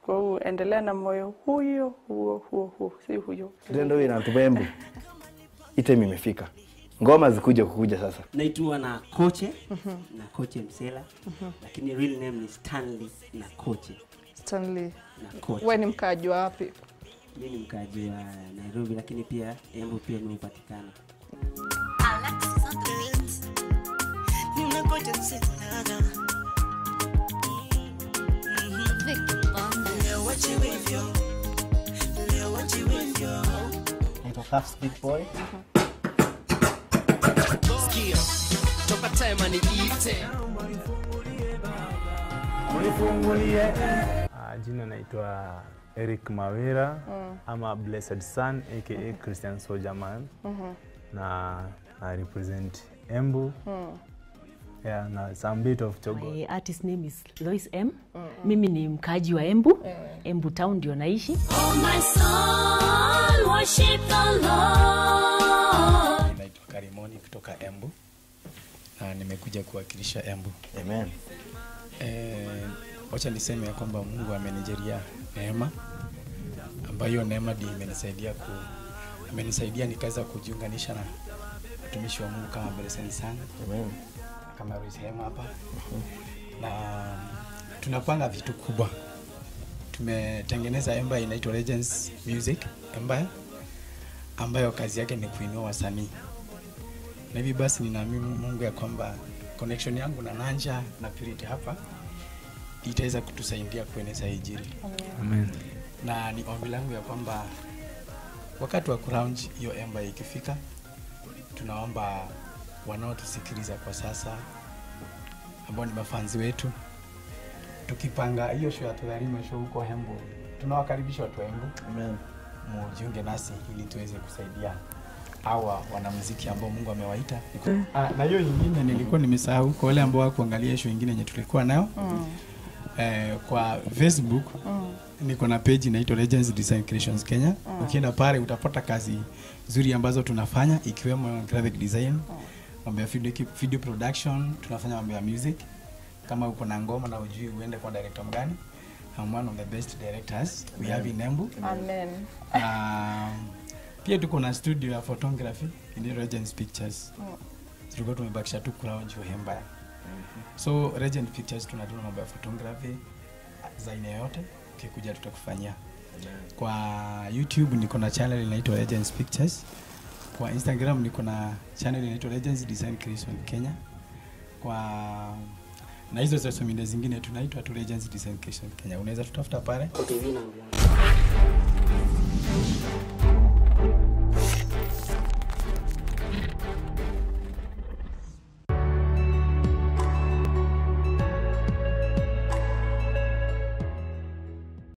Kwa hiyo endelea na moyo huyo huo huo huo, si huyo. Tendo hii natupa embu. Item imefika. Ngoma zikuja kukuja sasa. naitwa na koche na koche msela lakini real name ni stanley na koche Stanley, na koche we ni mkaaji wa wapi? mi ni mkaji wa nairobi lakini pia embu pia nimepatikana naitwa Cuffs Big Boy. Uh, jina naitwa Eric Mawira ama Blessed Son aka Christian Soldier Man na na represent Embu yeah, na some bit of Chogo. My artist name is Lois M. Mimi ni mkaaji wa Embu. Embu town ndio naishi. Naitwa Karimoni kutoka Embu na nimekuja kuwakilisha Embu. Amen. Eh, wacha niseme ya kwamba Mungu amenijalia neema ambayo hiyo neema ndio imenisaidia ku amenisaidia nikaweza kujiunganisha na watumishi wa Mungu kama Blessed sana Amen. kama Royce Hema hapa na tunapanga vitu kubwa. Tumetengeneza empire inaitwa Legends Music Empire ambayo kazi yake ni kuinua wasanii, na hivi basi ninaamini Mungu ya kwamba connection yangu na Nanja na Purity hapa itaweza kutusaidia kueneza injili Amen. na ni ombi langu ya kwamba wakati wa kulaunch hiyo emba ikifika, tunaomba wanaotusikiliza kwa sasa ambao ni mafanzi wetu, tukipanga hiyo show ya Tudharime show huko Embu, tunawakaribisha watu wa Embu Amen. mujiunge nasi ili tuweze kusaidia hawa wanamuziki ambao Mungu amewaita. Ah, na hiyo nyingine nilikuwa nimesahau kwa wale ambao wakuangalia show nyingine yenye tulikuwa nayo eh, kwa Facebook niko na page inaitwa Legends Design Creations Kenya. Ukienda pale utapata kazi nzuri ambazo tunafanya ikiwemo graphic design, mambo ya video, video production, tunafanya mambo ya music. Kama uko na ngoma na ujui uende kwa director mgani, I'm one of the best directors we have in Embu. Amen. Um, pia tuko na studio ya photography in Regents Pictures. Tulikuwa tumebakisha tu kulaunch Uhembaya. So Regent Pictures tunadua mambo ya photography za aina yote, ukikuja tutakufanyia. Kwa YouTube niko na channel inaitwa Legends Pictures. Kwa Instagram niko na channel inaitwa Legends Design Creation Kenya. Kwa na hizo social media zingine tunaitwa tu Legends Design Creation Kenya. Unaweza tutafuta pale. okay, mi naongea